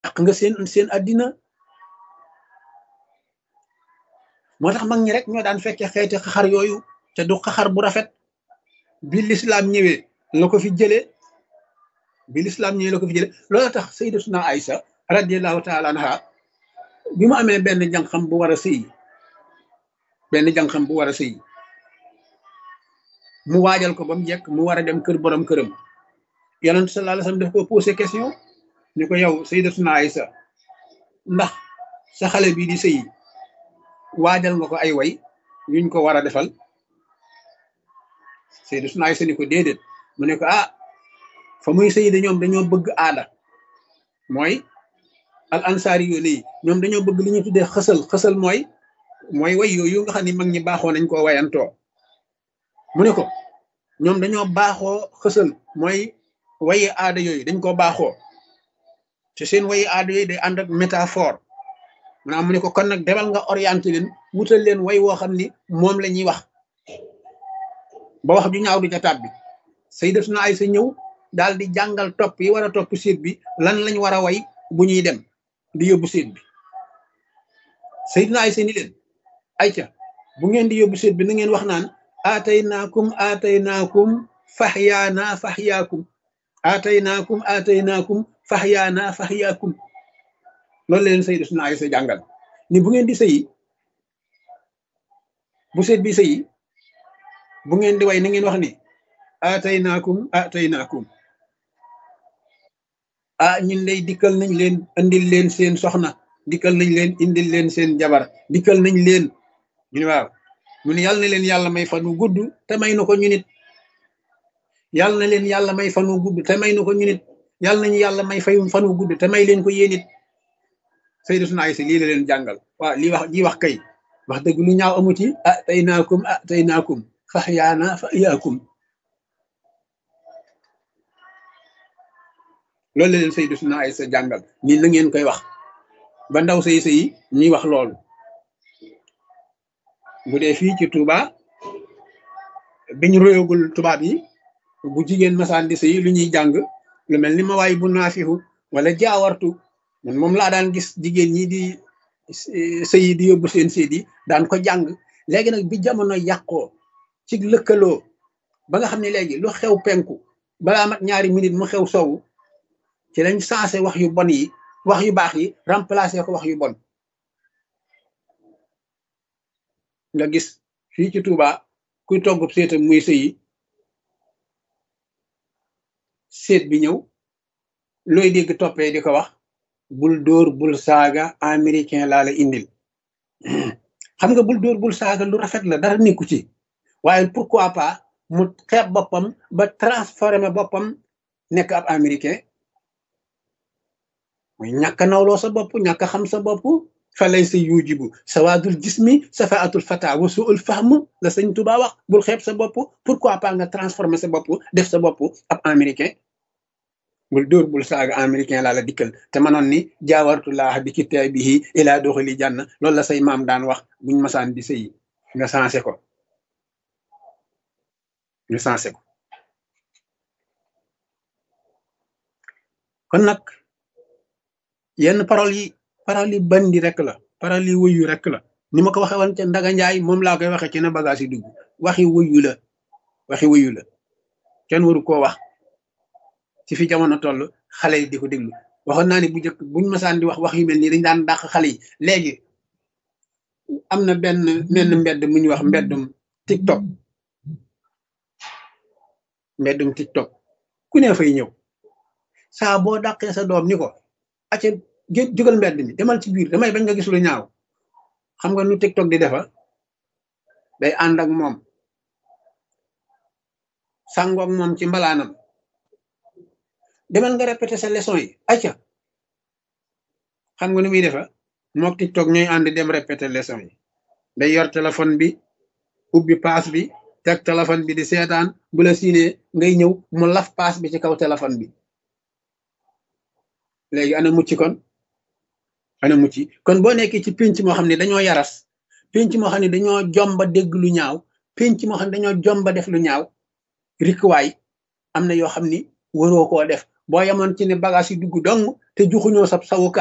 yàq nga seen seen addina moo tax mag ñi rek ñoo daan fekke xeeti xaxar yooyu te du xaxar bu rafet bi lislaam ñëwee la ko fi jëlee bi lislaam ñëwee la ko fi jëlee loolu tax sayyidatuna Aïsa radiyallahu taala anha bi mu amee benn jànqam bu war a sëy benn jànqam bu war a sëy mu waajal ko ba mu jekk mu war a dem kër borom këram yonent sallallahu alayhi wasallam daf ko posé question ni ko yow sayyidatuna Aïsa ndax sa xale bii di sëy waajal nga ko ay way yuñ ko war a defal sayyidatuna Aïsa ni ko déedéet mu ne ko ah fa muy sëy de ñoom dañoo bëgg aada mooy al ansaari yu nii ñoom dañoo bëgg li ñu tuddee xësal xësal mooy mooy way yooyu nga xam ni mag ñi baaxoo nañ koo wayantoo mu ne ko ñoom dañoo baaxoo xësal mooy wayi aada yooyu dañ koo baaxoo te seen wayi aada yooyu day ànd ak métaphore maanaam mu ne ko kon nag demal nga orienté leen wutal leen way woo xam ni moom la ñuy wax ba wax ju ñaaw du ca tàbbi sayyidatuna Aysa ñëw daal di jàngal topp yi war a topp séet bi lan lañ war a way bu ñuy dem di yóbbu séet bi sayyidatuna Aysa ni leen ayca bu ngeen di yóbbu séet bi na ngeen wax naan aataynaakum aataynaakum faxyaana faxyaakum aataynaakum aataynaakum faxyaana faxyaakum loolu leen sayyidatuna Aysa jàngal ni bu ngeen di sëyi bu seet bi sëyi bu ngeen di way na ngeen wax ni aataynaakum aataynaakum ah ñun lay dikkal nañ leen indil leen seen soxna dikkal nañ leen indil leen seen jabar dikkal nañ leen ñu ne waaw mu ne yàlla na leen yàlla may fan wu gudd te may na ko ñu nit yàlla na leen yàlla may fan wu gudd te may na ko ñu nit yàlla nañu yàlla may fay fan wu gudd te may leen ko yéen it sayyidatuna Aysa lii la leen jàngal waaw lii wax ji wax kay wax dëgg lu ñaaw amu ci ah tey naakum ah tey naakum fax yaana fa yaakum loolu la leen sayyidatuna Aysa jàngal nii la ngeen koy wax ba ndaw say sëy ñuy wax loolu bu dee fii ci Touba biñ royagul tubaab yi bu jigéen masaan di sëy lu ñuy jàng lu mel ni ma waay bu naafihu wala jaawartu man moom laa daan gis jigéen ñi di sëy di yóbbu seen séet yi daan ko jàng léegi nag bi jamono yàqoo ci lëkkaloo ba nga xam ne léegi lu xew penku balaa mat ñaari minute mu xew sowu ci lañ sensé wax yu bon yi wax yu baax yi remplacé ko wax yu bon nga gis fii ci Touba kuy togg séetam muy sëyi séet bi ñëw looy dégg toppee di ko wax bul dóor bul saaga américain laa la indil xam nga bul dóor bul saaga lu rafet la dara nekku ci waaye pourquoi pas mu xeeb boppam ba transformé boppam nekk ab américain mooy ñàkk nawloo sa bopp ñàkk xam sa bopp fa lay sa yujibu sawaadul jismi safaatul fata wa suul fahm la sëñ Tuba wax bul xeeb sa bopp pourquoi pas nga transformé sa bopp def sa bopp ab américain bul dóor bul saaga américain laa la dikkal te manoon ni jaawartullah bi kitaabihi ilaa doxali jànn loolu la say maam daan wax buñ masaan di sëyi nga sensé ko nga sensé ko kon nag yenn parole yi parole yi bandi rek la parole yi wuyu rek la ni ma ko waxee woon ca Ndaga Njaay moom laa koy waxee ci na bagage yi dugg waxi wuyu la waxi wuyu la kenn waru koo wax ci fi jamono toll xale yi di ko déglu waxoon naa ni bu njëkk buñ masaan di wax wax yu mel nii dañ daan dàq xale yi léegi am na benn menn mbedd mu ñuy wax mbeddum tiktok mbeddum tiktok ku ne fay ñëw saa boo dàqee sa doom ni ko acca gé jógal mbedd mi demal ci biir damay bañ nga gis lu ñaaw xam nga nu tiktok di defa day ànd ak moom sàngoog moom ci mbalaanam demal nga répété sa leçon yi acca xam nga nu muy defa mook tiktok ñooy ànd dem répété leçon yi day yor téléphone bi ubbi paas bi teg téléphone bi di seetaan bu la siinee ngay ñëw mu laf paas bi ci kaw téléphone bi léegi ana mucc kon ana mucc kon boo nekkee ci pénc moo xam ne dañoo yaras pénc moo xam ne dañoo jomba dégg lu ñaaw pénc moo xam ne dañoo jomba def lu ñaaw rikkuwaay am na yoo xam ni waroo koo def boo yemoon ci ne bagage yi dugg dong te juxuñoo sab sawukaay